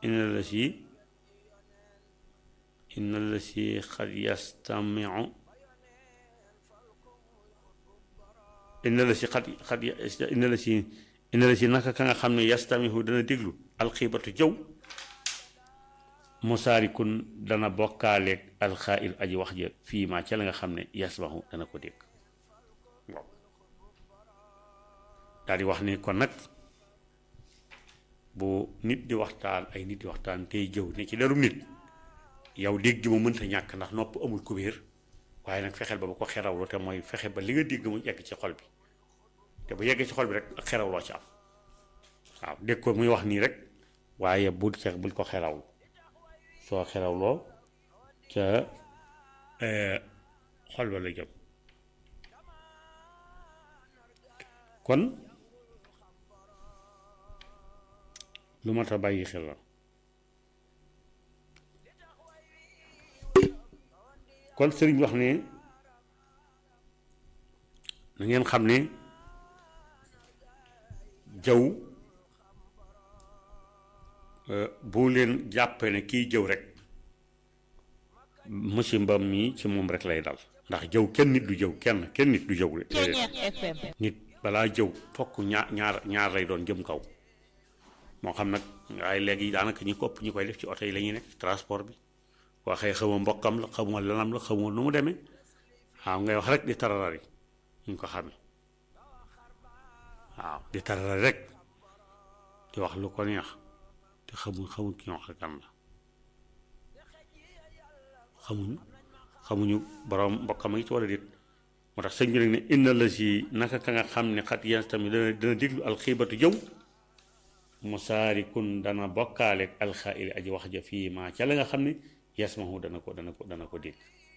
inna la si inna la si xad yastamiu inna la si xad xad inna la si inna la si naka ka nga xam ne yastamihu dana déglu alxiibatu jëw musaarikun dana bokkaaleeg alxaa'il aji wax ja fii maa ca la nga xam ne yasmahu dana ko dégg waaw daal di wax ni kon nag bu nit di waxtaan ay nit di waxtaan tey jëw ne ci deru nit yow dégg mu mënta ñàkk ndax nopp amul kubéer waaye nag fexeel ba ba ko xerawloo te mooy fexe ba li nga dégg mu yegg ci xol bi te bu yeggee ci xol bi rek ak xerawloo ci am waaw dégg ko muy wax nii rek waaye bul ca bul ko xerawlu soo xerawloo ca xol ba la jëm kon lu mat a bàyyi xel la kon sëriñ wax ne na ngeen xam ne jëw bu leen jàppee ne kiy jëw rek musimbam mi ci moom rek lay dal ndax jëw kenn nit du jëw kenn kenn nit du jëw nit balaa jëw fokk ñaar ñaar ñaar lay doon jëm kaw moo xam nag waaye léegi daanaka ñi ko ëpp ñi koy def ci oto yi la ñuy nekk transport bi waxee xamoo mbokkam la xamoo lanam la xamoo nu mu demee waaw ngay wax rek di tararari ñu ko xamee waaw di tararari rek di wax lu ko neex te xamuñ xamuñ ki wax kan la xamuñu xamuñu borom mbokkam yi ci wala déet moo tax sëñ bi nag ne inna la si naka ka nga xam ne xat yéen tamit dana dana déglu alxiibatu jëw musaarikun dana bokkaaleeg alxaa'ili aji wax ja fii maa ca la nga xam ne yasmahu dana ko dana ko dana ko dégg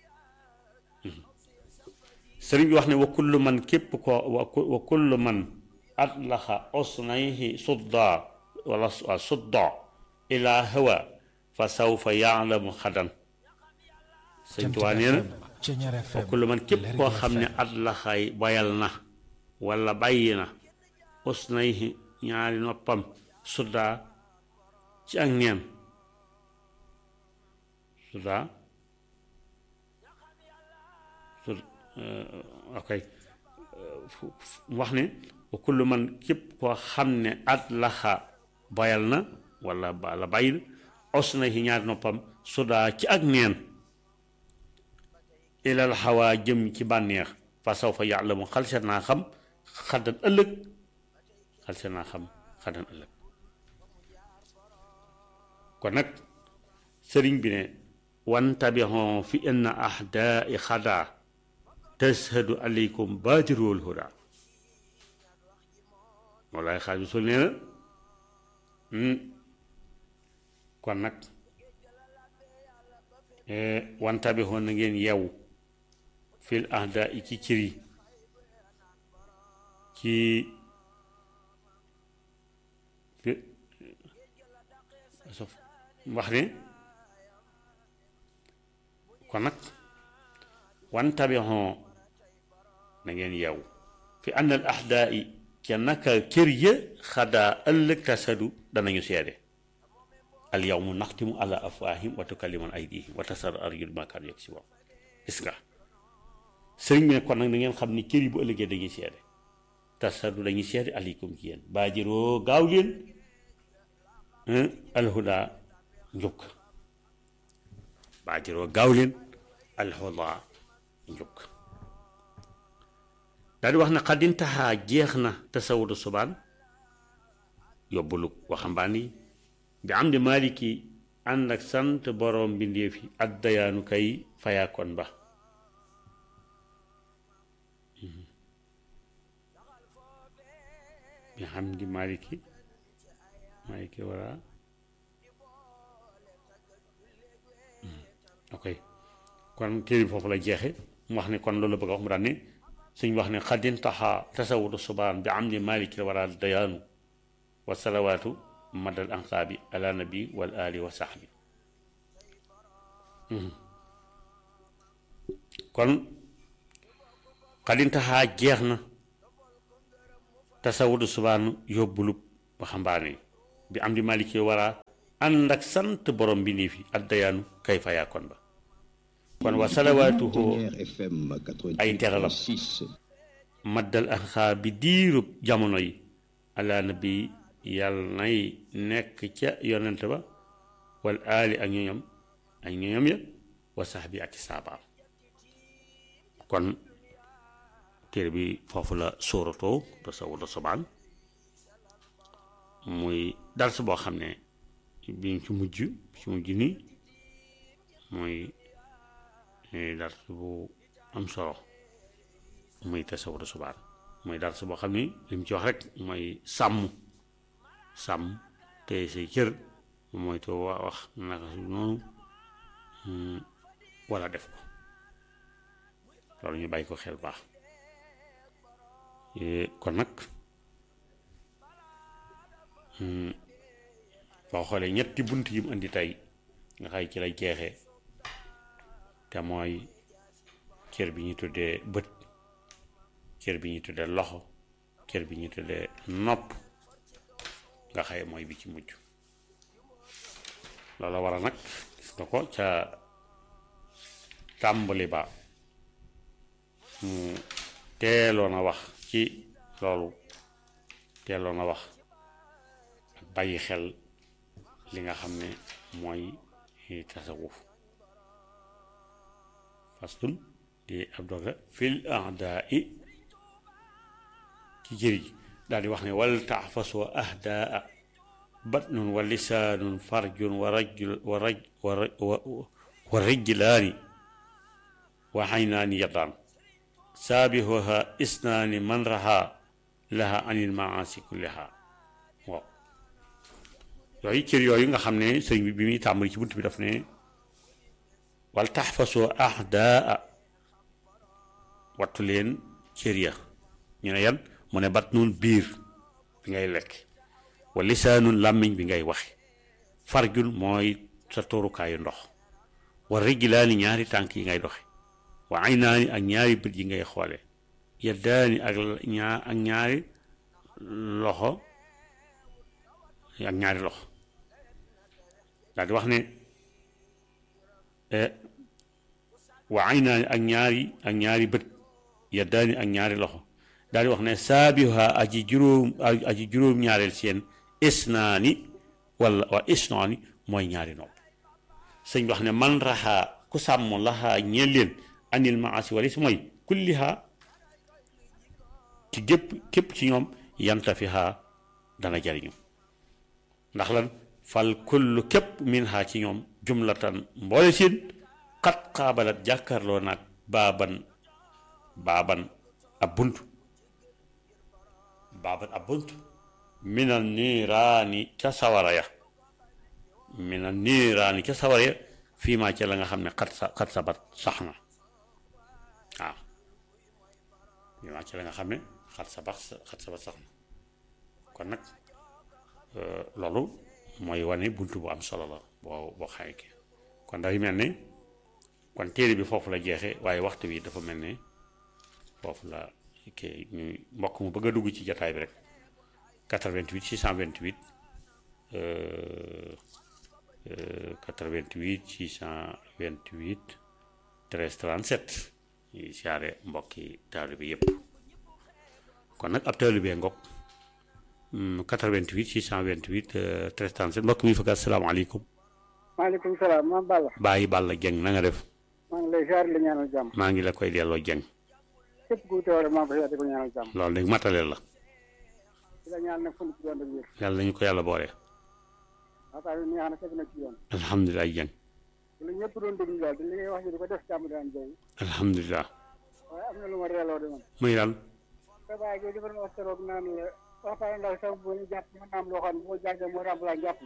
sëriñ bi wax ne wa kullu man képp ko wa kullu man atlaxa osnayhi sudda wala sudda ila hawa fa sawfa yaalamu xadan sëñ Tuubaa nee na wa kullu man képp koo xam ne atlaxay bayal na wala bàyyi na osnayhi ñaari noppam sudda ci ak neen sudda sud ok wax ne wa kullu man képp koo xam ne at laxa bayal na wala la bàyyi na os na ci ñaari noppam sudda ci ak neen ilal xawaa jëm ci bànneex fa saw fa yàlla mu xalset naa xam xaddan ëllëg xalset naa xam xaddan ëllëg kon nag sëriñ bi ne wantabihon fi inna ahdaai xadaa tashhadu aleykum baadirul huda moolaay xaaj bi sul nee na kon nag wantabihon na ngeen yeewu fil ahdaai ci cëri ci wax ne kon nag wan tabixon na ngeen yeewu fi ànd al ahdaa yi ca naka kër ya xadaa ëllëg tasadu danañu seede al yawmu naxtimu ala afwaahim wa tukallimun aydihim wa tasar arjul ma kaanu yaksibun gis nga sëriñ bi ne kon nag na ngeen xam ni kër yi bu ëllëgee dañuy seede tasadu dañuy seede aleykum ci yéen baajiroo gaaw leen alhuda njukk baajiroo gaaw leen alhuda njukk daal di wax ne xadintaxaa jeex na tasawudu subaan yóbbulu waxambaan yi bi am di maliki ànd ak sant boroom mbindéef yi ak dayaanu kay fayaakoon ba bi xam di maliki maliki wara ok kon téere bi foofu la jeexe mu wax ne kon loolu la bëgg a wax mu daan ne suñ wax ne xaddin taxa tasawudu subaan bi am di maliki la wara dayaanu wa salawaatu madal anqaabi ala nabi wal ali wa saxbi kon xaddin taxa jeex na tasawudu subaan yóbbulub waxambaane bi am di maliki wara ànd ak sant borom bi nii fi addayaanu kay fa yaakoon ba kon wa salawaatuhu ay teralam maddal anxaa bi diirub jamono yi ala nabi yàlla nay nekk ca yonent ba wal aali ak ñoñam ak ñoñam ya wa sax bi ak saabaam kon téere bi foofu la sóoratoo tasawudu subaan muy dars boo xam ne biñ ci mujj ci mujj nii muy dars bu am solo muy tasawudu subaan muy dars boo xam ni li mu ci wax rek mooy sàmm sàmm te say cër mooy to wax naka su noonu wala def ko loolu ñu bàyyi ko xel baax kon nag boo xoolee ñetti bunt yi mu indi tey nga xay ci lay jeexee te mooy cër bi ñu tuddee bët cër bi ñu tuddee loxo cër bi ñu tuddee nopp nga xay mooy bi ci mujj loolu waral nag gis nga ko ca tàmbali ba mu teeloon a wax ci loolu teeloon a wax ak bàyyi xel li nga xam ne mooy tasawuf fastun di ab doga fil ahdaa i ci jëri ji daal di wax ne wal taxfasoo ahdaa batnun wa lisaanun farjun wa rajul wa raj wa rijlaani wa xaynaani yaddaan saabihuha isnaani man raha laha anil maasi kulliha waaw yooyu cër yooyu nga xam ne sëñ bi bi muy tàmbali ci bunt bi daf ne wal taxfasoo ahdaa wattu leen cër ya ñu ne yan mu ne bat nun biir bi ngay lekk wa lisaanun làmmiñ bi ngay waxe farjun mooy sa toorukaayu ndox wa rijlaani ñaari tànk yi ngay doxe wa aynaani ak ñaari bët yi ngay xoole yaddaani ak ñaar ak ñaari loxo ak ñaari loxo daal di wax ne wa aynaani ak ñaari ak ñaari bët yaddaani ak ñaari loxo daal di wax ne saabiha aji juróom aji juróom ñaareel seen isnaani wala wa isnaani mooy ñaari nopp sëñ wax ne man raxaa ku sàmm laxaa ñeel leen anil maasi wala si mooy kulliha ci gépp képp ci ñoom yantafiha dana jariñu ndax lan fal kullu képp min ha ci ñoom jumlatan mboole seen xat xaabalat jàkkarloo naag baaban baaban ab bunt baaban ab bunt minal niiraani ca sawara ya minal niiraani ca sawara ya fii maa ca la nga xam ne xat sa xat sabat sax na waaw fii maa ca la nga xam ne xat sabat xat sabat sax na kon nag loolu mooy wane bunt bu am solo la boo boo xaye ki kon dafay mel ne kon téere bi foofu la jeexee waaye waxtu bi dafa mel ne foofu la kii ñuy mbokk mu bëgg a dugg ci jataay bi rek 88 628 88 628 13 37 ñuy siyaare mbokki taalibe bi yëpp kon nag ab taalibe bee ngokk 88 628 13 37 mbokk mi fëgg asalaamaaleykum. maaleykum salaam maam Balla. Baye Balla Dieng na nga def. maa ngi lay ziar la ñaanal jàmm. maa ngi la koy delloo Dieng. képp ku teewale maa ngi koy ziar di ko ñaanal jàmm. loolu léegi mataleel la. di la ñaan nag fu mu ci doon wér. yàlla nañu ko yàlla boole. waxtaan bi neex na teg na ci yoon. alhamdulilah Dieng. lu ñëpp doon déglu daal di li ngay wax ji di ko def jàmm daan jooy. alhamdulilah. waaye am na lu ma reeloo de man. muy lan. sa baay jooju dafa doon wax keroog naan la waxtaan ndax sax bu ñu jàpp mën naa am loo xam ne bu ma jàngee mooy remplacer jàpp.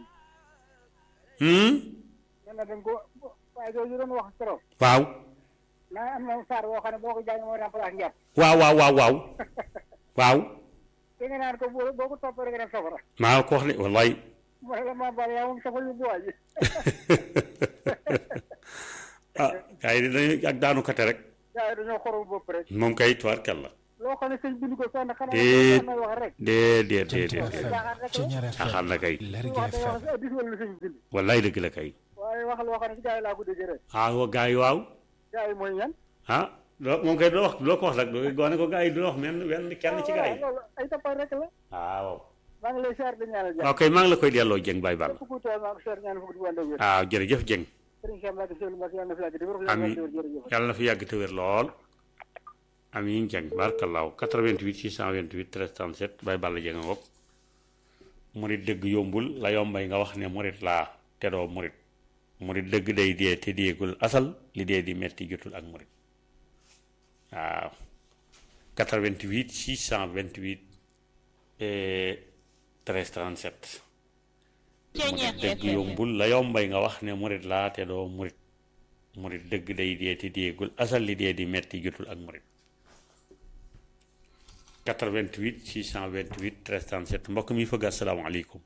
nee na dañ ko waaye jooju doon wax keroog. waaw. naa am na saar boo xam ne boo ko jàngee mooy remplacer njàpp. waaw waaw waaw waaw. waaw. te nga naan ko boo boo ko toppee rek nga dem safara. maa ko wax de wallaay. mooy la maa Balla yaa moom safara yu bu waay ji. ah gars yi dañuy ak daanu kate rek. gars yi dañoo xorom bopp rek. moom kay tuwaarkal la. loolu loo xam ne sëñ bind ko fenn xanaa Déet. may wax rek déedéet déedéet Jant déedéet FM Ceñeer FM Axal na kay. Lergui wax day FM wax addis wala lu sëñ bind wallaay dëgg la kay waaye wax loo xam ne si gars yi laa ko déggee rek ah wa gars yi waaw gars yi mooy ñan ah loo moom kay doo wax doo ko wax rek doo gone ko gars yi doo wax men wenn kenn ci gars yi loolu ay tapal rek la ah waaw maa ngi lay seer di ñaanal jàmm waaw kay maa ngi la koy delloo Dieng Baye Ball képp ku tool maa ngi seer ñaanal fukk di wànde wér ah jërëjëf Dieng sëriñ Cheikh Mbacke Seydou Mbacke yàlla na fi yàgg di wér Amiin. jërëjëf yàlla na fi yàgg te wér lool amiin Dieng barkalaaw 88 628 13 37 Baye Ball Dieng a ngoog murit dëgg yombul la yombay nga wax ne murit laa te doo murit murit dëgg day dee te deegul asal li dee di metti jotul ak murit waaw 88 628 eh, 13 37 murit dëgg yombul la yombay nga wax ne murit laa te doo murit murit dëgg day dee te deegul asal li dee di metti jotul ak murit 88 628 13 37 mbokk mi fëgg asalaamaaleykum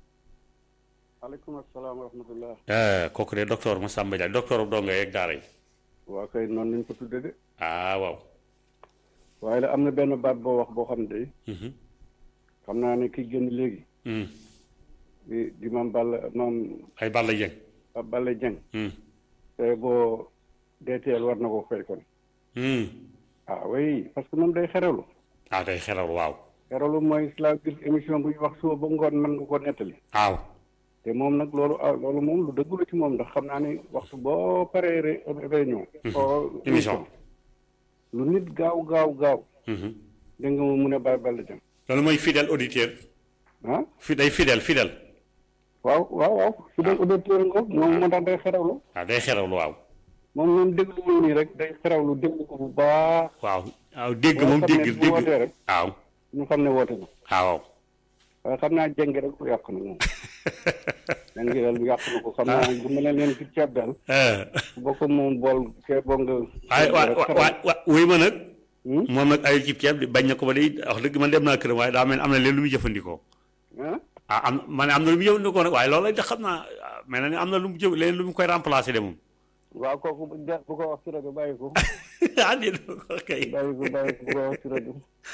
aleykum asalaam wa rahmatullah Eh, kooku de docteur Massamba Dia docteur donga yeeg daara yi waa kay noonu lañ ko tudde de ah waaw waaye la am na benn baat boo wax boo xam ne day Mhm. xam naa ne ki génn léegi Hmm. di di maam Balla maam ay Balla Dieng Balla Dieng Hmm. te boo deeteel war na ko fay kon Hmm. ah oui parce que moom day xeralu ah day xelal waaw xeralu mooy la gis émission bu ñu wax suba ba ngoon mën nga ko nettali waaw te moom nag loolu ah loolu moom lu dëggu la ci moom ndax xam naa ni waxtu boo paree ré- réunion oo émission lu nit gaaw gaaw gaaw Mhm. dégg nga mu mun a bàyyi Balla Dieng loolu mooy fidèle auditeur ah fi day fidèle fidèle waaw waaw waaw su dee auditeur nga moom moo tax day xerawlu waaw day xelal waaw moom moom déglu wu nii rek day xerawlu déglu ko bu baax waaw waaw dégg Boo moom xam ne dégg bu wootee dégg rek. waaw ñu xam ne woote na waaw waaye xam naa jëngi rek bu yàq na moom jëngi daal bu yàq na ko xam naa bu mel ne leen ci ceeb daal Eh, boo ko moom bool kee boo nga waaye waa waa waa wuy ma nag Hmm? moom nag ay cib ceeb di bañ na ko ba day wax dëgg man dem naa këram waaye daa mel ni am na leen lu muy jëfandikoo ah ah am ma ne am na lu mu jëfandikoo nag waaye loolu la xam naa ah, mel na ni am na lu mu jëf leen lu mu koy remplacer de moom waaw kooku bu de- bu ko wax ci rajo bàyyi ko ah déet ko kay bàyyi ko bàyyi ko bu ko wax ci rajo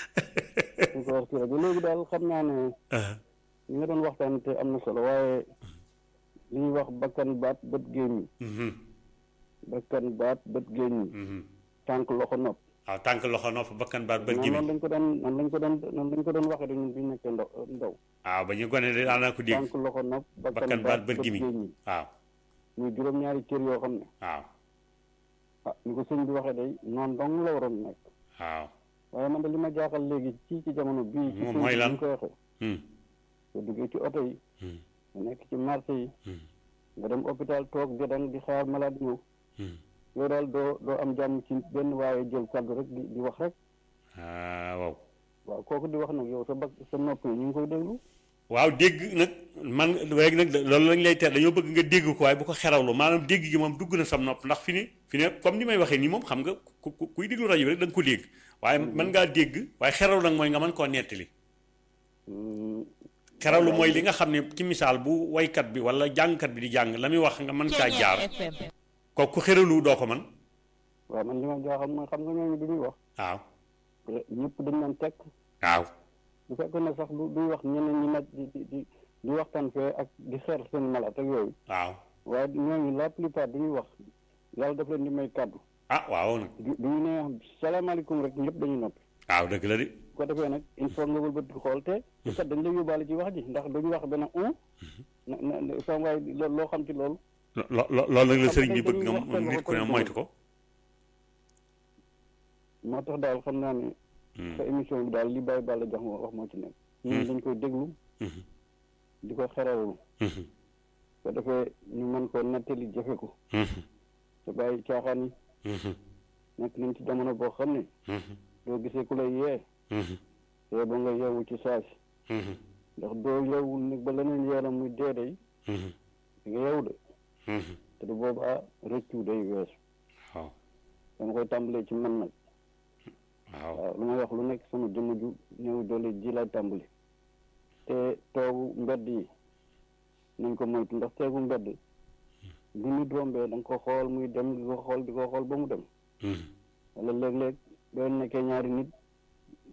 bu ko wax ci rajo léegi daal xam naa ne ah ñu nga doon waxtaan te am na solo waaye li ñuy wax bakkan baat bët gémmiñ mhm, bakkan baat bët gémmiñ mhm. tànk loxo nopp waaw tànk loxo nopp bakkan baat bët noonu gimiñ lañ ko doon noonu lañ ko doon noonu lañ ko doon waxee dañu bi nekkee ndaw ndaw waaw ba ñu gone de daanaa ko dégg tànk loxo nopp bakkan baat bët gimiñ gémmiñ waaw muy juróom-ñaari cër yoo xam ne waaw ah ni ko sëñ bi waxee day noonu dong la waroon nekk waaw waaye man de li ma jaaxal léegi ci ci jamono bii ci Moom sëñ mooy bi lan? ñu ko waxee Hmm, nga duggee ci oto yi hmm, nga nekk ci marché yi hmm, nga dem hôpital toog di dang di xaar malade ñëw hmm. yow daal doo doo am jàmm ci benn waaye jël kàddu rek di di wax rek ah waaw waaw kooku di wax nag yow sa bak sa nopp yi ñu ngi koy déglu waaw dégg nag man léegi nag loolu lañ lay ter dañoo bëgg nga dégg ko waaye bu ko xerawlu maanaam dégg gi moom dugg na sam nopp ndax fi ni fi ne comme ni may waxee nii moom xam nga ku ku- kuy déglu rajo bi rek da nga ko dégg waaye mën ngaa dégg waaye xerawlu nag mooy nga mën koo nettali Hmm, xerawlu mooy li nga xam ne ci misaal bu waykat bi wala jàngkat bi di jàng la muy wax nga mën caa jaar kooku ku xeralu doo ko man waaw man li ma jaaxal mooy xam nga ñooñu du ñuy wax waaw ñëpp dañ leen teg waaw bu fekkoon ne sax du duy wax ñeneen ñi nag di di di di waxtaan fee ak di xeer seen malaat ak yooyu waaw waaye ñooñu la plupart du ñuy wax yàlla daf leen di may kàddu ah waaw nag du du ñu ne salaamaaleykum rek ñëpp dañuy noppi waaw dëgg la de bu ko defee nag il faut nga wëlbati xool te te kat dañ lay yóbbaale ci wax ji ndax dañu wax benn un na na sama waay lo- loo xam ci loolu lo lo loolu nag la Xam sëriñ nga bi bëgg dañuy nga waxtaan nit ku ne waxtaan moytu ko moo tax daal xam naa ne Hmm, sa émission bi daal li bàyyi bàlla jox ma wax moo ci nekk ñun dañ koy déglu mhm, di ko xerawlu mhm, bu ko defee ñu mën ko nettali jëfe ko mhm, te bàyyi caaxaan yi mhm, nekk nañ ci jamono boo xam ne mhm, doo gisee ku lay yee mhm, te ba nga yeewu ci saasi mhm, ndax doo yeewul nag ba leneen yeelam muy dee day mhm, di nga yeewu de mhm. te du boobaa rëccu day weesu waaw dama koy tàmbalee ci man nag waaw waaw lu may wax lu nekk sama jëmm ju néew doole ji laay tàmbali te toogu mbedd yi nañ ko moytu ndax teegu mbedd bu nit rombee da nga ko xool muy dem di ko xool di ko xool ba mu dem Mhm, wala léeg-léeg boo nekkee ñaari nit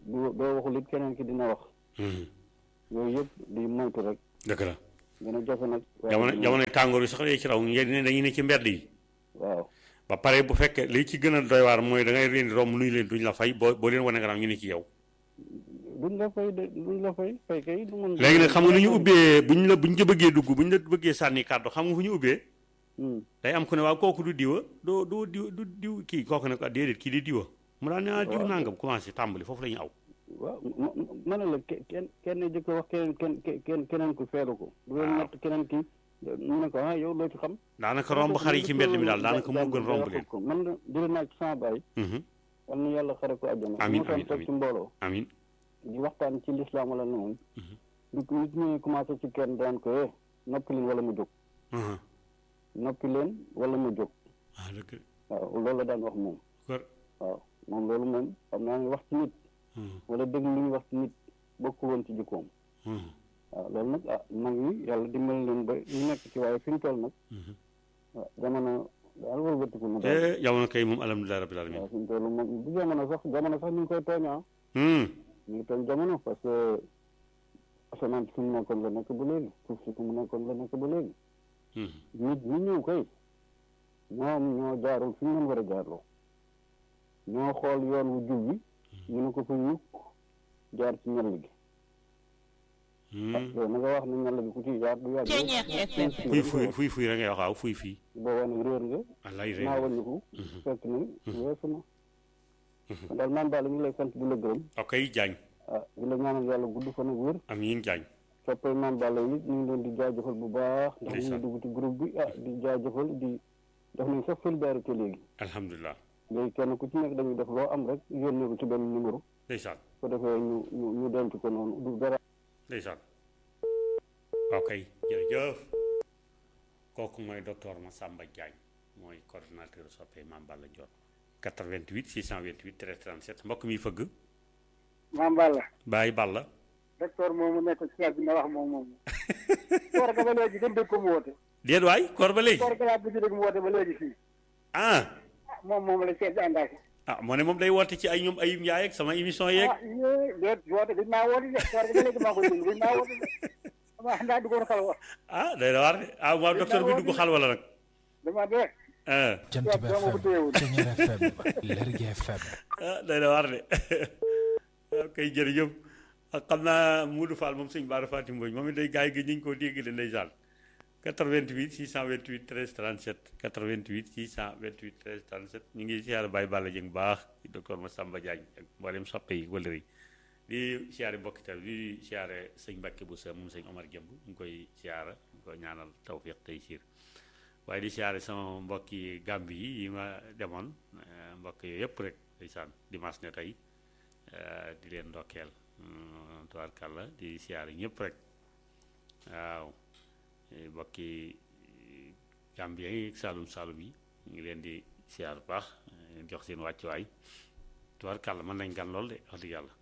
doo doo waxul it keneen ki dina wax Mhm. yooyu yëpp di moytu rek dëgg la gën a jafe nag waaye jamono dina- jamono tàngoor yi sax day ci raw ngeen ne dañuy ne ci mbedd yi waaw ba pare bu fekkee li ci gën a doy waar mooy da ngay leen di romb nuyu leen duñ la fay boo boo leen wane gannaaw ñu ne ci yow duñ la fay de duñ la fay fay kay du mën léegi nag xam nga nu ñu ubbee buñ la buñ la bëggee dugg buñ la bëggee sànni kàddu xam nga fu ñu ubbee Hmm. day am ku ne waaw kooku du diwa doo doo diw du diw kii kooku ne ko ah déedéet kii di diwa mu daan ne ah diw Waaw. nangam commencé tàmbali foofu la ñu aw waaw ma ma ne la ke- kenn kenn jëkk wax keneen kenn kenn keneen ku feelu ko du leen Waaw. natt keneen ki mu ne ko ah yow loo ci xam daanaka romb xar yi ci mbedd mi daal daanaka moo gën romb leen ko man la jëlee naa ci sama baay Mhm. yal na yàlla xare ko àjjana Amiin, moo tax amiin, toog ci mbooloo amin di waxtaan ci lislaam wala noonu nit nit ñi commencé ci kenn daan ko eh noppi leen wala mu jóg Mhm. noppi leen wala mu jóg ah dëgg waaw loolu la daan wax moom kër waaw moom loolu moom xam naa ne wax ci nit Mhm. wala dégg lu ñu wax ci nit bokkul woon ci jikkoom Mhm. waaw loolu nag ah mag ñi yàlla dimbali leen ba ñu nekk ci waaye fi ñu toll nag Mhm. waaw jamono daal wëlbatiku mu daal te jamono kay moom alhamdulilah rabbil alamin waaw fi ñu toll moom bu jamono sax jamono sax ñu ngi koy tooñaa Mhm. ñu ngi tooñ jamono parce que asamaan fi mu nekkoon la nekk ba léegi suuf si fi mu nekkoon la nekk ba léegi Mhm. nit ñi ñëw kay ñoom ñoo jaarul fi ñu leen war a jaarloo ñoo xool yoon wu jub bi ñu ne ko fa ñukk jaar ci ñall gi Mhm. yow na nga wax ne ñall gi ku ci jaar du yàgg fuy fuy fuy fuy rek ngay wax waaw fuy fii boobaa nag réer nga wallaay naa rek wàññiku fekk na weesu na kon daal maam Balla ñu ngi lay sant di la gërëm ok jaañ ah di la ñaanal yàlla gudd fan ak wér amiin jaañ soppay maam Balla yi ñu ngi leen di jaajëfal bu baax ndax ñu ngi Ndeysaan. dugg ci groupe bi ah di jaajëfal di def nañ sax solidarité léegi alhamdulilah léegi kenn ku ci nekk dañuy def loo am rek yónnee ko ci benn numéro ndeysaan ko defee ñu ñu ñu denc ko noonu du dara ndeysaan ok jërëjëf kooku mooy docteur Massamba Diagne mooy coordonnateur soppee Mame Balla Dior 88 628 13 37 mbokk mi fëgg maam Balla Baye Balla docteur moomu nekk ci yàgg na wax moom moom koor ga ba léegi gën dégg ko mu woote déet waay koor ba léegi koor ga laa bëgg dégg mu woote ba léegi fii ah ah moom moom la seet di àndaake ah moo ne moom day woote ci ay ñoom ayib Ndiaye ak sama émission yeeg ah yee déet woote dañ maa woote de koor ga ba léegi maa koy dégg dañ maa woote de dama ndaa duggoon xal wax ah day na waar de ah waaw docteur bi dugg xal wala nag dama de ah Jant Waaw, bi dama ko téyewul. FM Ceñeer FM Lergui FM ah day na waar de ok jërëjëf ak xam naa Moudou Fall moom sëñ Bara Fatim Mbodj moom it day gars yi gi ñu ngi koo dégg de ndeysaan 88 628 13 37 88 628 13 37 ñu ngi siyaare Baye Balla Dieng baax ci docteur Massamba Diagne ak mboolem soppe yi wala yi di siyaare mbokki tal di siyaare sëñ Mbacke bu sa moom sëñ Omar Jëmb ñu ngi koy siyaara ñu koy ñaanal tawfiq tey siir waaye di siyaare sama mbokki Gàmbi yi yi ma demoon eh, mbokk yooyu yëpp rek ndeysaan dimanche ne tey eh, di leen ndokkeel mm, tubaarkàlla di siyaare ñëpp rek waaw eh, mbokki eh, Gambien yi ak Saalum Saalum yi ñu ngi leen di siyaar bu baax eh, jox seen wàccuwaay tubaarkàlla mën nañ gan lool de wax dëgg yàlla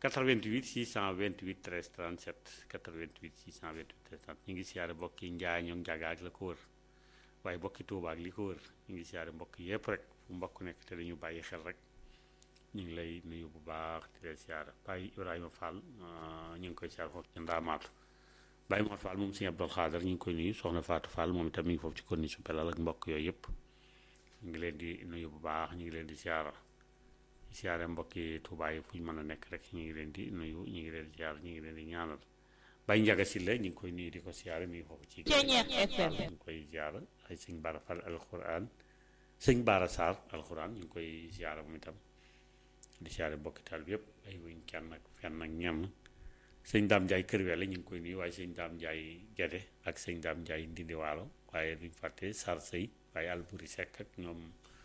88 628 13 37 88 628 13 37 ñu ngi siyaare mbokki Njaañ ñoom Njaga ak la ko wër waaye mbokki Tuuba ak li ko wër ñu ngi siyaare mbokk yëpp rek fu mbokk nekk te dañu bàyyi xel rek ñu ngi lay nuyu bu baax di leen siyaare Baye Ibrahima Fall ah, ñu ngi koy siyaare foofu ci Ndaamaatu Baye Mor Fall moom Sëñ Abdul Xaadar ñu ngi koy nuyu Soxna Fatou Fall moom itam mi ngi foofu ci konni su pelal ak mbokk yooyu yëpp ñu ngi leen di nuyu bu baax ñu ngi leen di siyaara siyaare mbokki Tuuba yi fu ñu mën a nekk rek ñu ngi leen di nuyu ñu ngi leen di siyaare ñu ngi leen di ñaanal Baye Njaga Silla ñu ngi koy nuyu di ko siyaare mi ngi foofu ci Ceñeer FM. ñu ngi koy siyaara ay sëñ Bara Fall alxuraan sëñ Bara Sarr alxuraan ñu ngi koy siyaara moom itam di siyaare mbokki taal bi yëpp ay wuñ kenn ak fenn ak ñenn sëñ Daam Njaay kër wele ñu ngi koy nuyu waaye sëñ Daam Njaay Gede ak sëñ Daam Njaay Ndindi Waalo waaye duñ fàtte Sarr Sëy waaye Alburi Sekk ak ñoom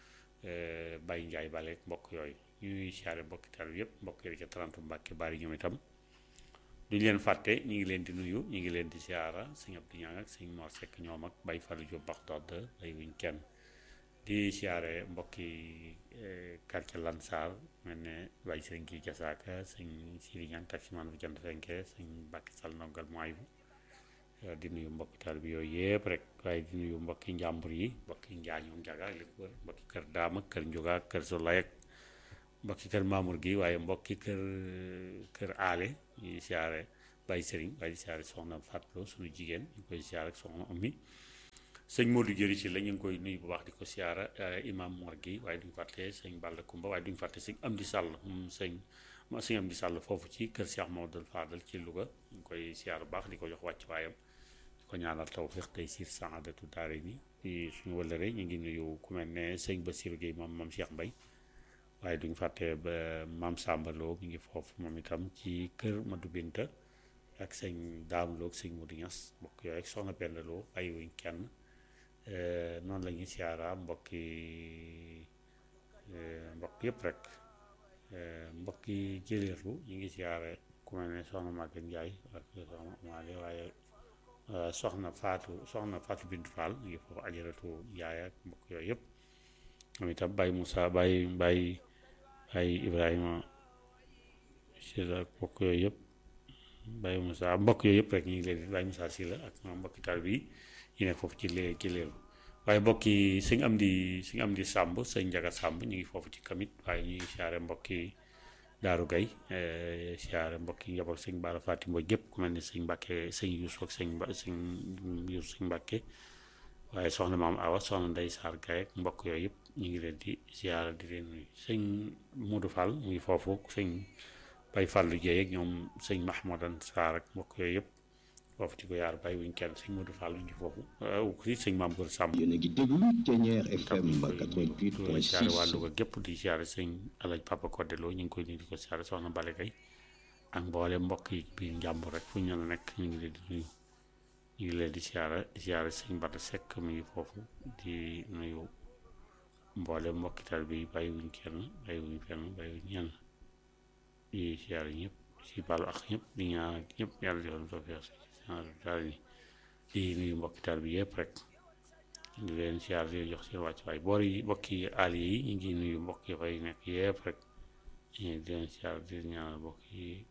eh, Baye Njaay Bale mbokk yooyu ñuy siyaare mbokki taal bi yëpp mbokk yooyu ca 30 Mbàkke bari ñoom itam duñ leen fàtte ñu ngi leen di nuyu ñu ngi leen di siyaara sëñ Abdou Ñaan ak sëñ Mor Sekk ñoom ak Baye Fallou Diop Baxdaad ay wuñ kenn di siyaare mbokki eh, quartier Lansar mel ne Baye sëñ kii Jasaaka sëñ Siri Ñaan taximan bu jant fenke sëñ Mbàkke Sall nongal mooy bu eh, di nuyu mbokki taal bi yooyu yëpp rek waaye di nuyu mbokki njàmbur yi mbokki njaañoom njaga ak li ko wër mbokki kër daama kër njuga kër solay ak mbokki kër Mamour gi waaye mbokki kër kër aale ñuy siyaare Baye Serigne waaye di siyaare soxna Fatou suñu jigéen ñu koy siyaare ak soxna Oumy sëñ Modou Jëri si la ñu ngi koy nuyu bu baax di ko siyaara imam Mor gi waaye duñu fàtte sëñ Balla Kumba waaye duñu fàtte sëñ Amdi Sall moom sëñ ma sëñ Amdi Sall foofu ci kër Cheikh Mamadou Fadal ci Louga ñu ngi koy siyaar bu baax di ko jox wàcc waayam di ko ñaanal tawfiq tey siir saadatu daare ni di suñu wëllëre ñu ngi nuyu ku mel ne sëñ Bassirou Gueye moom moom Cheikh Mbaye waaye duñu fàtte ba maam Samba Lo mi ngi foofu moom itam ci kër Madou Binta ak sëñ Daam Lo ak sëñ Modou Niass mbokk yooyu ak soxna Penda Lo bàyyiwuñ kenn noonu la ñuy siyaara mbokki mbokk yëpp rek mbokki jëleerlu ñu ngi siyaare ku mel ne soxna Maguette Ndiaye ak soxna Amaale waaye soxna Fatou soxna Fatou Bintou Fall ñu ngi foofu ajaratu Ndiaye ak mbokk yooyu yëpp moom itam Baye Moussa Baye Baye Baye Ibrahima Sylla ak mbokk yooyu yëpp Baye Moussa mbokk yooyu yëpp rek ñu ngi leen di Baye Moussa Sylla ak mbokki taal bi ñu nekk foofu ci lee ci leelu waaye mbokki sëñ am di sëñ am di sàmb sëñ njaga sàmb ñu ngi foofu ci kamit waaye ñu ngi siyaare mbokki daaru gay siyaare mbokki njaboot sëñ baara faati mboj gépp ku mel ni sëñ mbàkke sëñ yuusu ak sëñ ba sëñ yuusu sëñ mbàkke waaye soxna maam awa soxna ndey saar gay ak mbokk yooyu yëpp ñu ngi leen di siyaare di leen nuyu sëñ Modou Fall mu ngi foofu sëñ bay Fallu Jeey ak ñoom sëñ Mahmoudan Saar ak mbokk yooyu yëpp foofu ci ko yaar bàyyi wuñ kenn sëñ Modou Fall ngi foofu si sëñ maam Góor Sàmb yéen a ngi déglu Thiéniere FM di siyaare waa 88.6 Louga gépp di siyaare sëñ Alaj Papa Codé Lo ñu ngi koy nuyu di ko siyaare soxna Bale Gay ak mboole mbokk yi biir njàmbur rek fu ñu la nekk ñu ngi leen di nuyu ñu ngi leen di siyaare di siyaare sëñ Bada Seck mi ngi foofu di nuyu mboole mbokki tal bi bàyyi wuñ kenn bàyyi wuñ fenn bàyyi wuñ ñenn di siyaare ñëpp si baalu ak ñëpp di ñaan ñëpp yàlla defal tawfeex si daal ni di nuyu mbokki taal bi yëpp rek di leen siyaar di leen jox seen wàcc waay boor yi mbokki àll yi ñu ngi nuyu mbokk yi fay nekk yëpp rek di leen siyaar di leen ñaanal mbokk yi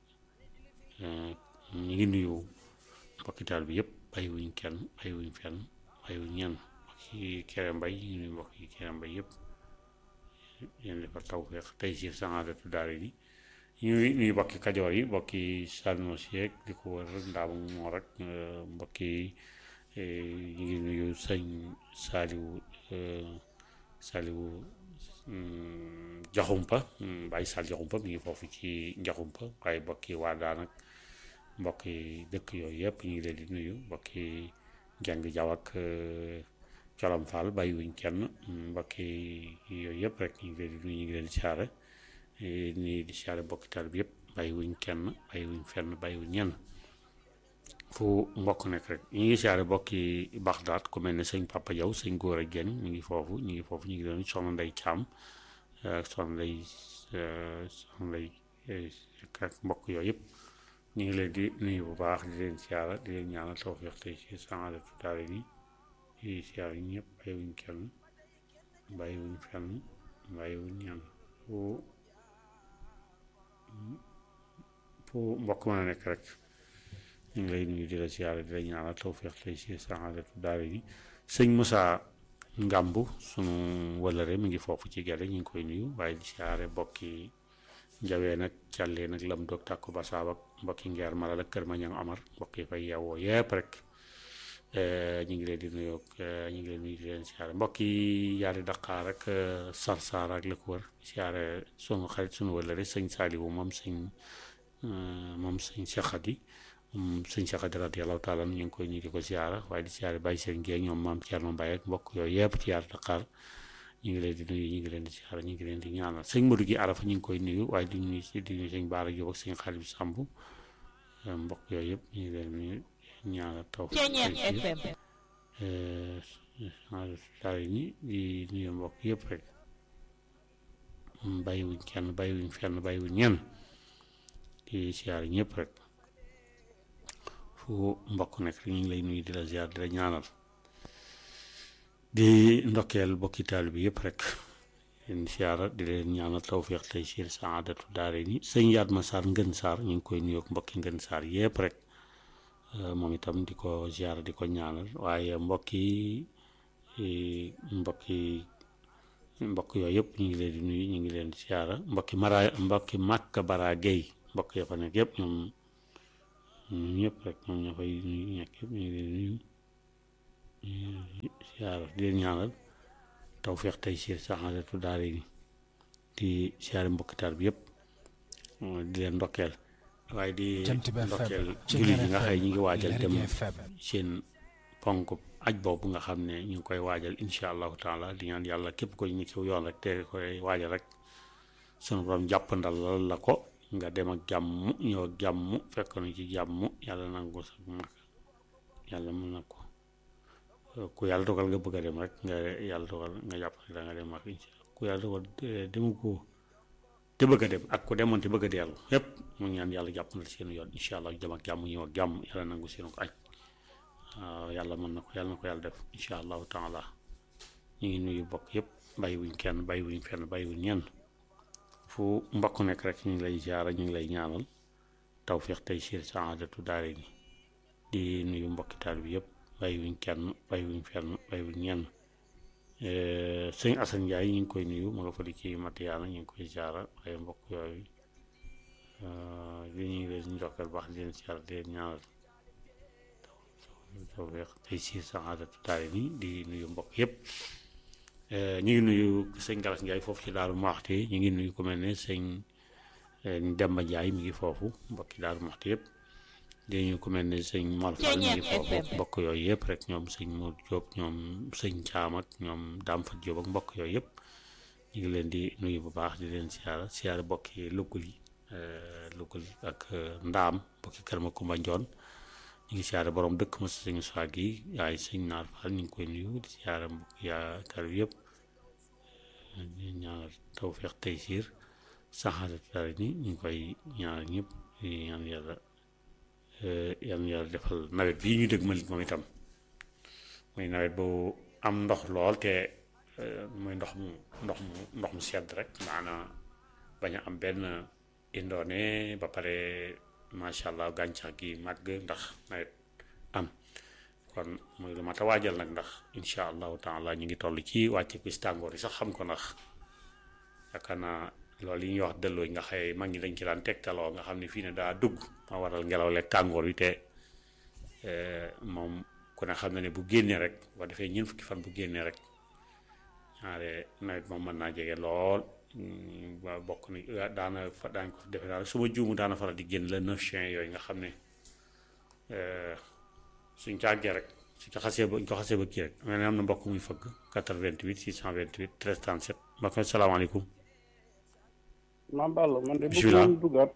ñu ngi nuyu mbokki taal bi yëpp bàyyiwuñ kenn bàyyiwuñ fenn bàyyiwuñ ñenn mbokki kere mbay ñu ngi nuyu mbokk yi kere mbay yëpp yéen defal tawfeex tey si sanadatu daal yi ñuy nuyu mbokki kajoor yi mbokki salmos yeeg di ko wër ndaam moo rek mbokki ñu ngi nuyu sëñ saaliwu saaliwu jaxumpa bàyyi sal jaxumpa mi ngi foofu ci njaxumpa waaye mbokki waa daanak mbokki dëkk yooyu yëpp ñu ngi leen di nuyu mbokki jàng jaw ak colam fall bàyyi wuñ kenn mbokki yooyu yëpp rek ñu ngi leen di nuyu ñu ngi leen di siyaare nii di siyaare mbokki taal bi yëpp bàyyi wuñ kenn bàyyi wuñ fenn bàyyi wuñ ñenn fu mbokk nekk rek ñu ngi siyaare mbokki Baxdaat ku mel ne sëñ Papa Jaw sëñ góor a genn ñu ngi foofu ñu ngi foofu ñu ngi leen soxna Ndey Caam ak soxna Ndey soxna Ndey ak mbokk yooyu yëpp ñu ngi leen di nuyu bu baax di leen siyaara di leen ñaanal tawfeex tey si sanadatu daare ni di siyaare ñëpp bàyyi wuñ kenn bàyyi wuñ fenn bàyyi wuñ ñenn fu fu mbokk mën a nekk rek ñu ngi lay nuyu di la siyaare di la ñaanal tawfeex tey si saadatu daara yi sëñ Moussa Ngambu sunu wëlëre mi ngi foofu ci gerte ñu ngi koy nuyu waaye di siyaare mbokki njawee nag càllee nag lam doog tàkku basaab ak mbokki ngeer malal ak kër ma ñang amar mbokk yi fay yeewoo yépp rek ñu ngi leen di nuyu ñu ngi leen nuyu di leen siyaare mbokk yi yaari daqaar ak sarsar ak la ko wër siyaare sunu xarit sunu wëlëre sëñ Saaliwu moom sëñ moom sëñ Cheikh moom sëñ Cheikh Khady radiyallahu taala ñu ngi koy ñu di ko siyaara waaye di siyaare bàyyi seen géej ñoom maam Thierno Mbaye ak mbokk yooyu yëpp ci yaar Dakar ñu ngi leen di nuyu ñu ngi leen di siyaara ñu ngi leen di ñaanal sëñ Modou gi Arafa ñu ngi koy nuyu waaye di nuyu di nuyu sëñ Baara Jóob ak sëñ Xalib Samb mbokk yooyu yëpp ñu ngi leen di ñaanal taw daal ni di nuyu mbokk yëpp rek bàyyiwuñ kenn bàyyiwuñ fenn bàyyiwuñ ñenn di siyaare ñëpp rek fu mbokk nekk ñu ngi lay nuyu di la ziar di la ñaanal di ndokkeel bokki taal bi yëpp rek leen siyaara di leen ñaanal tawféex tey siir saadatu daare ni sëñ yaat ma saar ngën saar ñu ngi koy nuyoog mbokki ngën saar yëpp rek moom itam di ko ziar di ko ñaanal waaye mbokki mbokki mbokk yooyu yëpp ñu ngi leen di nuyu ñu ngi leen di siyaara mbokki mara mbokki Màkka Bara Gueye mbokk ya fa nekk yëpp ñoom ñoom ñëpp rek ñoom ñoo fay nuyu nekk yëpp ñu ngi leen di nuyu siyaara di leen ñaanal tawfeex tey siir saxaadatu daara yi di siyaare mbokki taal bi yëpp di leen ndokkeel waaye di Jant bi FM ndokkeel ci jullit yi nga FM xëy ñu ngi waajal dem Lergui FM seen ponk aj boobu nga xam ne ñu ngi koy waajal incha allahu taala di ñaan yàlla képp ko ñu ci yoon rek te koy waajal rek sunu borom jàppandal la ko nga dem ak jàmm ñëw ak jàmm fekk na ci jàmm yàlla nangu sa mag yàlla mën na ko ku yàlla dogal nga bëgg a dem rek nga yàlla dogal nga jàpp ne da nga dem ak incha ku yàlla dogal eh, demu ko te bëgg a dem ak ku demoon te bëgg a dellu yépp mu ñaan yàlla jàppandal seen yoon incha allah dem ak jàmm ñëw ak jàmm yàlla nangu seen ko aj waaw yàlla mën na ko yàlla na ko yàlla def incha allahu taala ñu ngi nuyu bokk yëpp bàyyi wuñ kenn bàyyi wuñ fenn bàyyi wuñ ñenn fu mbokk nekk rek ñu ngi lay jaara ñu ngi lay ñaanal tawfiq tey siir saadatu daare ni di nuyu mbokki taal bi yëpp bàyyi wuñ kenn bàyyi wuñ fenn bàyyi wuñ ñenn sëñ Assane Ndiaye ñu ngi koy nuyu ma nga fa di ci Matiyaana ñu ngi koy jaara ay mbokk yooyu li ñu ngi leen njokkal baax di leen siyaara di leen ñaanal tawfeex tey siir saadatu daare ni di nuyu mbokk yëpp ñu ngi nuyu sëñ Galas Ndiaye foofu ci Daaru Muxti ñu ngi nuyu ku mel ne sëñ Demba Ndiaye mi ngi foofu mbokki Daaru Muxti yëpp di nuyu ku mel ne sëñ Mor Fall mi ngi foofu mbokk yooyu yëpp rek ñoom sëñ Modou Diop ñoom sëñ Caam ak ñoom Dame Fat Diop ak mbokk yooyu yëpp ñu ngi leen di nuyu bu baax di leen siyaara siyaara mbokki Lugul yi Lugul ak Ndaam mbokki Kër Makumba Njoon ñu ngi siyaare borom dëkk ma sëñ Swag yi waaye sëñ Naar Fall ñu ngi koy nuyu di siyaare mbokk yaakaar yëpp di ñaanal tawfeex tey siir saxaarat daara ni ñu ngi koy ñaanal ñëpp di ñaan yàlla yal na yàlla defal nawet bii ñu dëgg malit moom itam muy nawet bu am ndox lool te muy ndox mu ndox mu ndox mu sedd rek maana bañ a am benn indoone ba pare macha allah gàncax gi màgg ndax nawet am kon muy lu mat a waajal nag ndax incha allahu taala ñu ngi toll ci wàcce bis tàngoor yi sax xam ko ndax yaakaar naa loolu yi ñuy wax dëlloo nga xëy mag ñi dañ ci daan tegtaloo nga xam ne fii ne daa dugg ma waral ngelaw leeg tàngoor wi te moom ku ne xam na ne bu génnee rek boo defee ñeent fukki fan bu génnee rek ñaare nawet moom mën naa jege lool ba bokk ni daana fa daañ ko defe daal su ma juumu daana faral di génn la neuf juin yooyu nga xam ne suñ ca àggee rek suñ ko xasee ba ñu ko xasee ba kii rek mel ne am na mbokk muy fëgg 88 628 13 37 mbokk mi salaamaaleykum maam Balla man de bëgg Bismillah. woon duggaat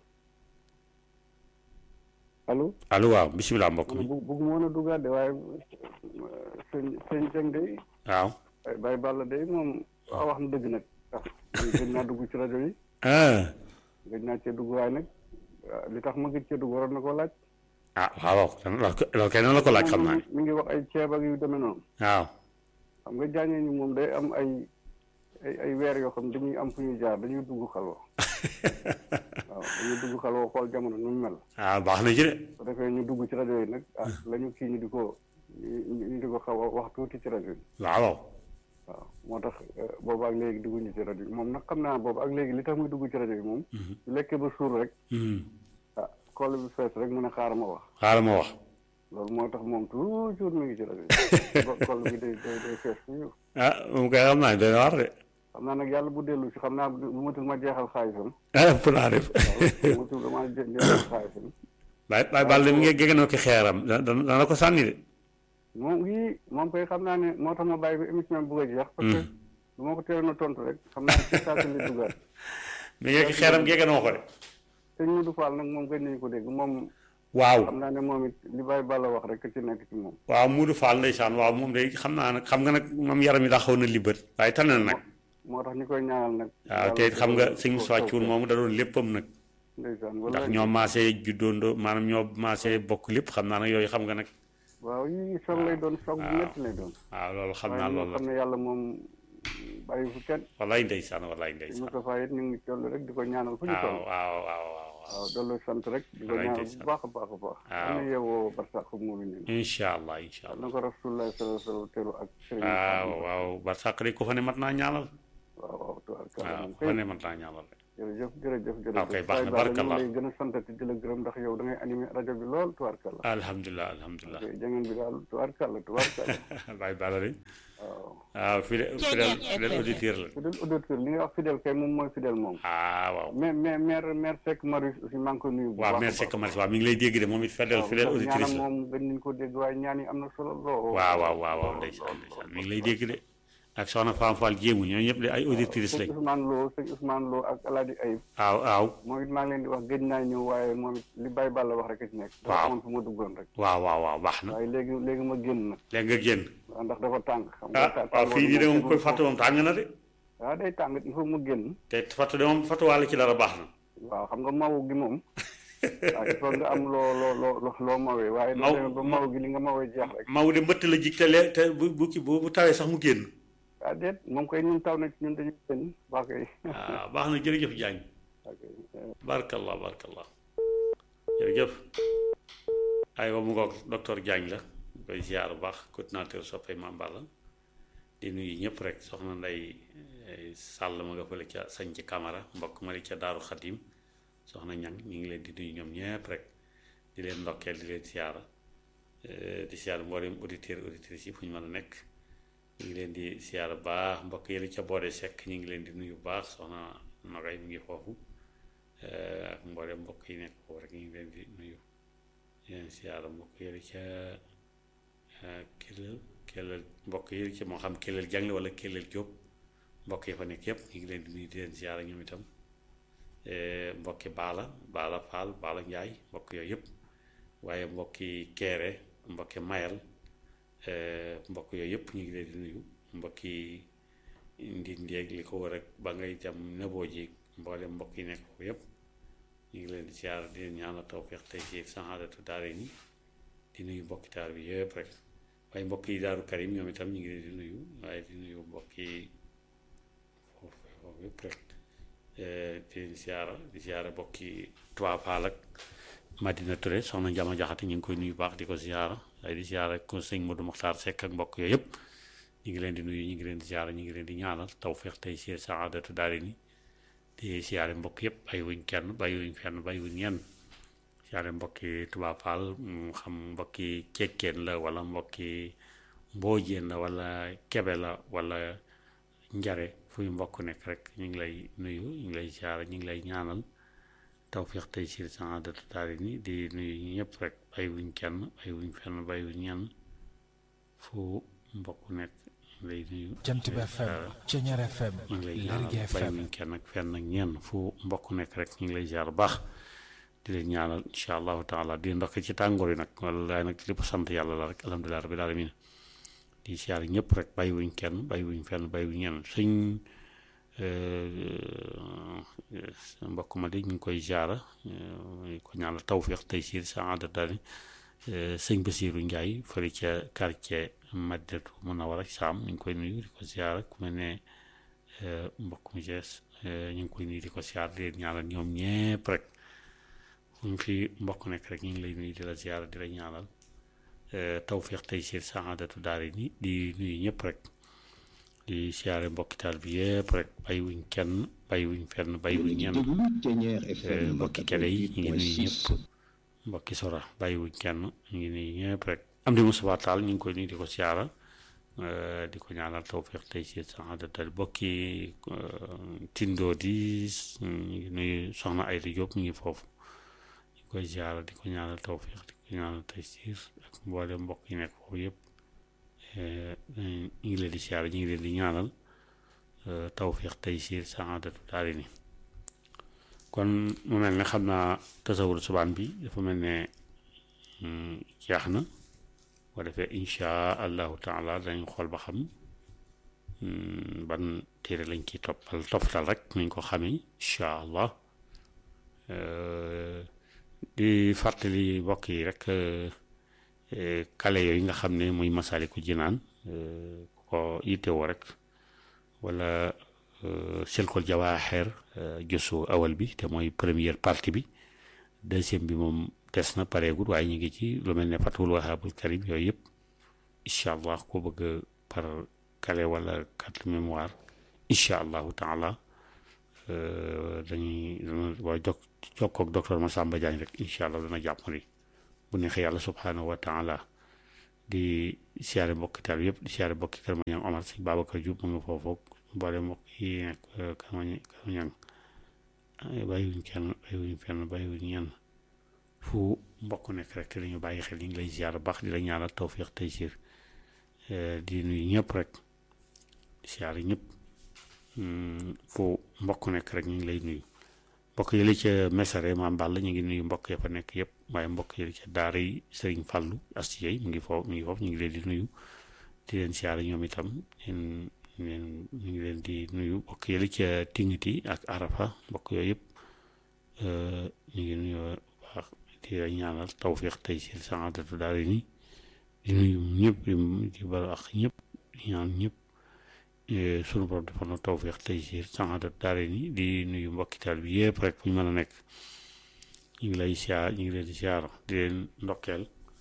allo allo waaw bisimilah mbokk mi bëgg bëgg woon a duggaat de waaye sëñ sëñ Jeng de waaw ay Baye Balla de moom waaw wax na dëgg nag ndax man gëj naa dugg ci rajo yi ah gëj naa cee dugg waaye nag ah, li tax ma gëj cee dugg waroon na koo laaj ah waaw waaw loolu kay noonu la ko laaj xam naa ne mi ngi wax ay ceeb ak yu demee noonu waaw xam nga jàngee ñi moom day am ay ay ay weer yoo xam dañuy am fu ñuy jaar dañuy dugg xalwa waaw dañuy dugg xalwa xool jamono nu mu mel ah baax na ci de su defee ñu dugg ci rajo yi nag ah la ñu kii ñu di ko ñu ñu di ko xaw a wax tuuti ci rajo yi waaw waaw waaw moo tax boobu ak léegi dugguñu ci rajo yi moom nag xam naa boobu ak léegi li tax muy dugg ci rajo yi moom su lekkee ba suur rek ah xool bi fees rek mu ne xaaral ma wax xaaral ma wax loolu moo tax moom toujours mi ngi ci rajo yi xool bi day day day fees toujours ah moom kay xam naa ne doy na war de xam naa nag yàlla bu dellu si xam naa bu matul ma jeexal xaalisam ah ëpp naa def waaw matul dama je- jeexal xaalisam baay baay Balla mi ngi géganoo ki xeeram da da dana ko sànni de moom yii moom koy xam naa ne moo tax ma bàyyi ba émission bi bëgg a jeex parce que du ma ko teeloon a tontu rek xam naa ci saa si li duggaat mi ngi ki xeeram géganoo ko de sëñ Modou Fall nag moom gën nañu ko dégg moom waaw xam naa ne moom it li Baye Balla wax rek ci nekk ci moom waaw Muudu Fall ndeysaan waaw moom day xam naa nag xam nga nag moom yaram yi daa xaw na libbët waaye tane na nag moo tax ñu koy ñaanal nag waaw te xam nga sëñ Moussa Thioune moom da doon léppam nag ndeysaan ndax wala ñoo maasee juddoondoo maanaam ñoo maasee bokk lépp xam naa nag yooyu xam nga nag waaw yii soog lay doon soog bu métti lay doon waaw loolu xam waaye naa ñoo loolu la xam ne yàlla moom bàyyi fu kenn wallaay ndeysaan wallaay sëñ ndeysaan Moustapha it ñu ngi toll rek di ko ñaanal fu ñu waaw toll waaw waaw waaw waaw dollu sant rek di ko Wallaay ñaanal bu ndeysaan. baax a baax a baax Waaw. am na yeewoo barsax mu ngi nii incha allah incha allah na ko rasulullah sallallahu alayhi wa sallam teelu ak sëriñ waaw waaw barsàq de ko fa ne mat naa ñaanal tubaarkalla waaw moom foo kay ne mën naa ñaanal rek jërëjëf jërëjëf jërëjëf waaw kay baax na, Baye Balla ñu barakallah. ngi lay gën a santati di la gërëm ndax yow da ngay animé rajo bi lool tubaarkalla alhamdulilah alhamdulilah ok jangeen bi daal tubaarkalla tubaarkalla Baye Balla de waaw waaw fidèle fidèle fidèle auditeur la fidèle auditeur li nga wax fidèle kay moom mooy fidèle moom ah waaw mais mais maire maire Seck Marius aussi maa ngi ko nuyu bu waaw baax a merci baax. que merci waaw mi ngi lay dégg de moom it fidèle waaw fidèle ndax auditrice ñaanam la moom gën nañu ko dégg waaye ñaan yi am na solo lool waaw waaw waaw waaw ndeysaan ndeysaan mi ngi lay dégg de ak soxna Fam Fall jéemu ñoo ñëpp de ay auditrice sëñ lañ Ousmane Lo sëñ Ousmane Lo ak Alaaji Ayib waaw waaw moom it maa ngi leen di wax gëj naa ñëw waaye moom it li Baye Balla wax rek a ci nekk dafa Waaw. amoon fu ma duggoon rek waaw waaw waaw baax na waaye léegi léegi ma génn na léegi nga génn waaw ndax dafa tàng xam nga ah ta- waaw fii nii de moom koy tàngoor fàttu moom tàng na de waaw day tàng il faut ma génn te fàttu de moom fàttuwaale ci dara baax na waaw xam nga mawu gi moom waaw il faut nga am loo loo loo loo loo mawee waaye Maw- da ba maw gi li nga mawee jeex rek Maw de mbëtt la jig te lee te bu bu ki- bu bu tawee sax mu génn ah déet moom koy ñun taw na ci ñun dañu génn waa koy waaw baax na jërëjëf Diagne ok barakallah barakallah jërëjëf aywa mu ngoog docteur Diagne la ñu koy ziar bu baax coordinateur soppay Mame Balla di nuyu ñëpp rek soxna nday eh, sàll ma nga fële ca sañ ci camara mbokk ma li ca daaru xadim soxna ñang ñu ngi leen di nuyu ñoom ñëpp rek di leen ndokkeel di leen ziara eh, di ziar mboolem auditeur auditrices yi fu ñu mën a nekk ñu ngi leen di ziar bu baax mbokk yi li ca boode sekk ñu ngi leen di nuyu bu baax soxna nogay mu ngi foofu eh, ak mboolem mbokk yi nekk foofu rek ñu ngi leen di nuyu di leen ziar mbokk yi li ca Kellel Kellel mbokk yi ci moo xam Kellel jàng wala Kellel Jóob mbokk yi fa nekk yëpp ñu ngi leen di nuyu di leen ziara ñoom itam Eh, mbokki Baala Baala Faal Baala Njaay mbokk yooyu yëpp waaye mbokki Keere mbokki Mayal eh, mbokk yooyu yëpp ñu ngi leen di nuyu mbokki Ndindi ak li ko war ak ba ngay jam nëboo ji mboolem mbokk yi nekk foofu yëpp ñu ngi leen di ziara di leen ñaanal tawfeex tey ci saxaadatu daare ni di nuyu mbokki taar bi yëpp rek waaye mbokk yi daaru karim ñoom itam ñu ngi leen di nuyu waaye di nuyu mbokk yi foofu foofu yëpp rek eh, di leen siyaara di siyaara mbokk yi Tuubaa Faal ak Madina Touré soxna Njama Jaxate ñu ngi koy nuyu baax di ko siyaara waaye di siyaara ko sëñ Modou Mokhtar Seck ak mbokk yooyu yëpp ñu ngi leen di nuyu ñu ngi leen di siyaara ñu ngi leen di ñaanal tawfeex tey ci saadatu daari ni di siyaare mbokk yëpp bàyyi wuñ kenn bàyyi wuñ fenn bàyyi wuñ ñenn siyaare mbokki Touba Fall mu xam mbokki cekkeen la wala mbokki mboojeen la wala kebe la wala njare fuy mbokk nekk rek ñu ngi lay nuyu ñu ngi lay siyaare ñu ngi lay ñaanal tawfiq tey si saadatu daari ni di nuyu ñëpp rek bàyyi wuñ kenn bàyyi wuñ fenn bàyyi wuñ ñenn fu mbokk nekk ñu ngi lay nuyu Jant bi FM Ceñeer FM ñu ngi lay Lergui ñaanal bàyyi FM wuñ kenn ak fenn ak ñenn fu mbokk nekk rek ñu ngi lay ziar bu baax di leen ñaanal incha allahu taala di ndokk ci tàngoor yi nag wallaay nag lépp sant yàlla la rek alhamdulilah rabbil alamin di ziar ñëpp rek bàyyi wuñ kenn bàyyi wuñ fenn bàyyi wuñ ñenn suñ mbokk ma di ñu ngi koy ziara ko ñaanal tawfiq tey siir saada daani sëñ Basiiru Njaay fële ca quartier Madinatu Munawara Saam ñu ngi koy nuyu di ko ziara ku mel ne mbokk mu jees ñu ngi koy nuyu di ko ziara di leen ñaanal ñoom ñépp rek fu ñu fi mbokk nekk rek ñu ngi lay nuyu di la ziara di la ñaanal tawfiq tey siir saadatu daari ni di nuyu ñëpp rek di siyaare mbokki taal bi yëpp rek bàyyi wuñ kenn bàyyi wuñ fenn bàyyi wuñ ñenn déglu Ceñeer FM mbokki kele yi ñu ngi nuyu ñëpp 88.6 mbokki sora bàyyi wuñ kenn ñu ngi nuyu ñëpp rek am di Moussa Tall ñu ngi koy nuyu di ko siyaara eh, di ko ñaanal tawfiq tey siir saadatu mbokki eh, tindoo di ñu ngi nuyu soxna Ayda Diop ñu ngi foofu ñu koy ziara di ko ñaanal tawfiq di ko ñaanal tey siir ak mboolem mbokk yi nekk foofu yëpp eh, ñu ngi leen di ziara ñu ngi leen di ñaanal eh, tawfiq tey siir saadatu daari ni kon mu mel ne xam naa tasawur subaan bi dafa mel ne mm, jeex na boo defee insha allahu taala dañ xool ba xam mm, ban téere lañ ciy toppal toppal rek nañ ko xamee incha allah Euh, di fàttali mbokk yi rek euh, eh, kale yooyu nga xam ne muy masaliku jinaan euh, ku ko yittewoo rek wala silkul jawaaxeer josu awal bi te mooy première partie bi deuxième bi moom des na pareegul waaye ñu ngi ci lu mel ne fatul wahabul karim yooyu yëpp incha allah ko bëgg par kale wala carte mémoire incha allahu taala dañuy dana waa jok jokkoog docteur Massamba Diagne rek incha allah dana jàpp ni bu neexee yàlla subhanahu wa taala di siyaare mbokki taal yëpp di siyaare mbokki kër ma ñang Omar sëñ Babacar Diop mu ngi foofu mboole mbokk yi nekk kër ma kër ma ñang bàyyiwuñ kenn bàyyiwuñ fenn bàyyiwuñ ñenn fu mbokk nekk rek te dañu bàyyi xel ñu ngi lay ziar baax di la ñaanal tawfiq tey siir di nuyu ñëpp rek siyaare ñëpp fu mbokk nekk rek ñu ngi lay nuyu mbokk yi li ca mesare maam Balla ñu ngi nuyu mbokk ya fa nekk yëpp waaye mbokk yi li ca daara yi sëriñ Fàllu Astiyey mu ngi foofu mu ngi foofu ñu ngi leen di nuyu di leen siyaare ñoom itam leen leen ñu ngi leen di nuyu mbokk yi li ca Tingiti ak Arafa mbokk yooyu yëpp ñu ngi nuyu baax di la ñaanal tawfiq tey si saadatu daara ni di nuyu ñëpp di balu ak ñëpp di ñaan ñëpp sunu borom defal na tawfiq tey si saadatu daara ni di nuyu mbokkitaal bi yëpp rek fu ñu mën a nekk ñu ngi lay siyaar ñu ngi leen di siyaar di leen ndokkeel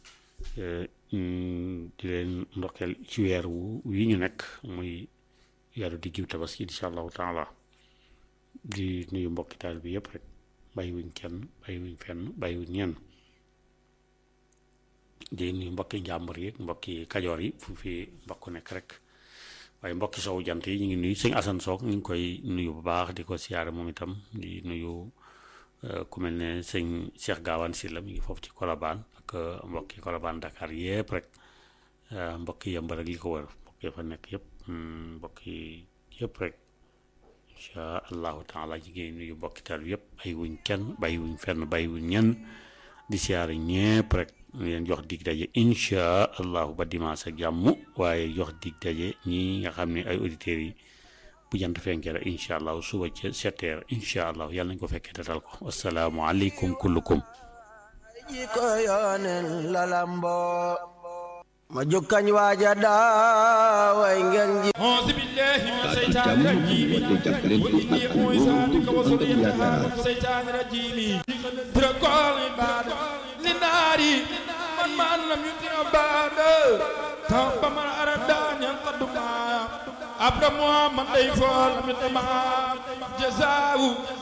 di leen ndokkeel ci weer wu yi ñu nekk muy weeru diggu tabaski incha allahu taala di nuyu mbokkitaal bi yëpp rek bàyyiwuñ kenn bàyyiwuñ fenn bàyyiwuñ ñenn di nuyu mbokki njàmbur yi mbokki kajoor yi fu fi mbokk nekk rek waaye mbokki sowu jant yi ñu ngi nuyu sëñ Asan Soog ñu ngi koy nuyu bu baax di ko siyaare moom itam di nuyu ku mel ne sëñ Cheikh Gaawaan Silla mi ngi foofu ci Kolobaan ak mbokki Kolobaan Dakar yëpp rek mbokki yëmbar ak li ko wër mbokki fa nekk yëpp mbokki yëpp rek incha allahu taala ñu ngi nuyu mbokki taal bi yëpp bàyyi wuñ kenn bàyyi wuñ fenn bàyyi wuñ ñenn di siyaare ñëpp rek ñu leen jox dig daje incha allahu ba dimanche ak jàmm waaye jox dig daje ñi nga xam ne ay auditeurs yi bu jant fenkee rek incha allahu suba ca sept heures incha allahu yàlla nañ ko fekkee datal ko wasalaamualeykum kullukum ji ko yoonen lalambo ma jukkañ waaja daaway ngeen ji أعوذ بالله من الشيطان الرجيم وإني أعوذ بك وذريتها من الشيطان الرجيم تركوا العباد للنار من من لم يطع بعد توب من أراد أن ينقض ما أبدا محمد ليفول من جزاؤه